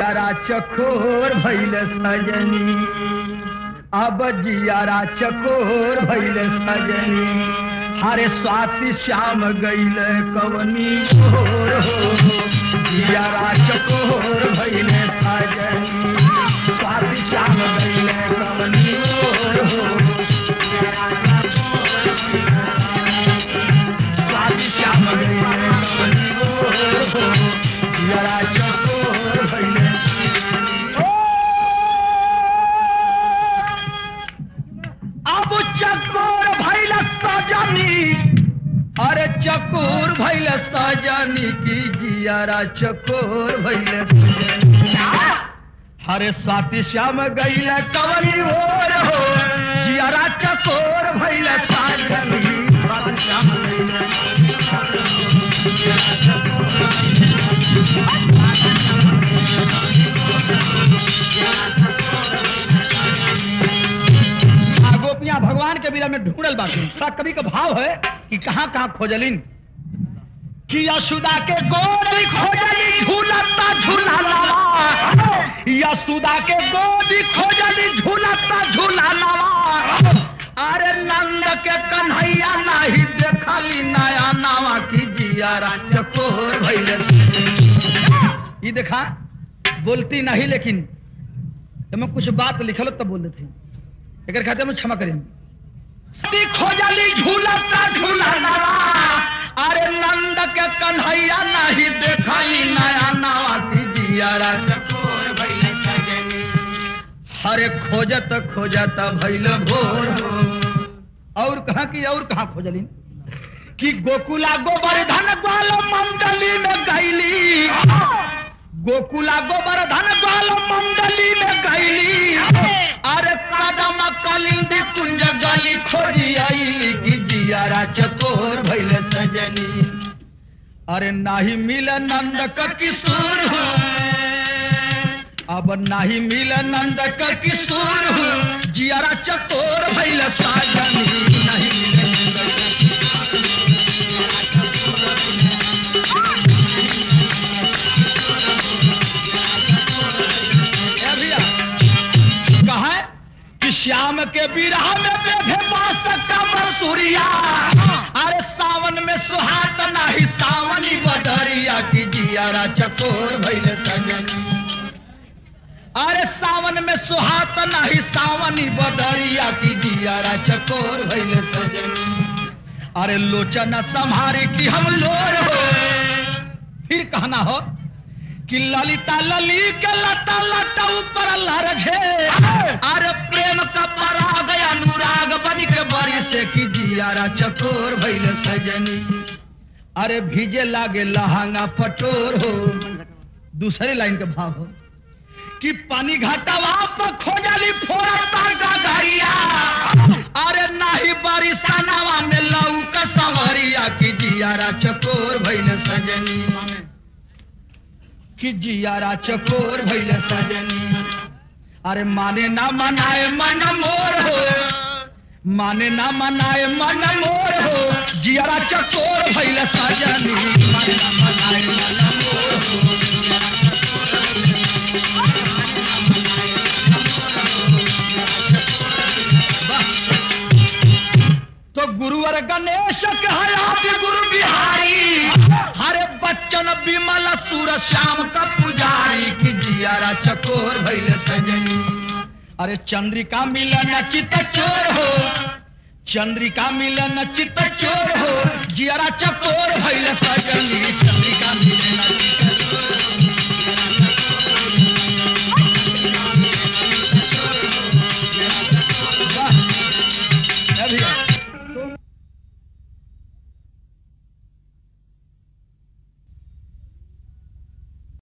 जियारा चकोर भैल सजनी अब जियारा चकोर भैल सजनी हरे स्वाति श्याम गैल कवनी ओर हो जियारा चकोर भैल सजनी स्वाति श्याम गैल कवनी ओर हो स्वाति श्याम गैल कवनी ओर हो जियारा चकोर भैल अब चकोर भैल सजनी अरे चकोर भैल सजनी की जियारा चकोर भैल सजनी हरे स्वाति श्याम गैल कवली भोर हो जियारा चकोर भैल सजनी स्वाति श्याम गैल आ गोपियां भगवान के बिना में ढूंढल बाकी थोड़ा कभी का भाव है कि कहाँ कहाँ खोजलिन कि यशुदा के गोदी खोजली झूलता झूला लवा यशुदा के गोदी खोजली झूलता झूला लवा अरे नंद के कन्हैया नाही देखली नया नावा की जियारा चकोर भैले ये देखा बोलती नहीं लेकिन जब मैं कुछ बात लिखल तब बोल देती एकर खातिर में क्षमा करें खोजली झूलता झूला नवा अरे नंद के कन्हैया नहीं देखाई नया नवा दियारा चकोर भइल सजनी हरे खोजत खोजत भइल भोर हो और कहा की और कहा खोजली कि गोकुला गोवर्धन ग्वाल मंडली में गईली गोकुला गोवर्धन ग्वाल मंडली में गईली अरे कदम कलिंदी कुंज गली खोजी आईली की जियारा चकोर भइल सजनी अरे नाही मिल नंद का किशोर हो अब नाही मिल नंद का किशोर हो जियारा चकोर भइल सजनी नहीं मिल नंद का ए भैया कहा है कि श्याम के विरह में बेधे बास कमर सूर्या अरे सावन में सुहात नाही सावनी बदरिया की जियारा चकोर भइल सजनी अरे सावन में सुहात नाही सावनी बदरिया की जियारा चकोर भइल सजनी अरे लोचन संहारे की हम लोर हो फिर कहना हो कि ललिता लली के लता लता ऊपर लरझे अरे प्रेम का पराग अनुराग बन के बरी से की जियारा चकोर भइल सजनी अरे भीजे लागे लहंगा पटोर हो दूसरे लाइन के भाव हो कि पानी घाटावा पर खोजली फोड़ता गगरिया अरे नाही बारिशानावा में लऊ का सवरिया की जियारा चकोर भइल सजनी कि जियारा चकोर भइल सजनी अरे माने ना मनाए मन मोर हो माने ना मनाए मन मोर हो जियारा चकोर भइल सजनी माने ना मनाए मन मोर हो तो गुरुवर गणेश कहयात गुरु बिहारी हरे बच्चन विमल सुर श्याम का पुजारी की जियारा चकोर भइल सजनी अरे चंद्रिका मिलन चित चोर हो चंद्रिका मिलन चित चोर हो जियारा चकोर भइल सजनी चंद्रिका मिलन चित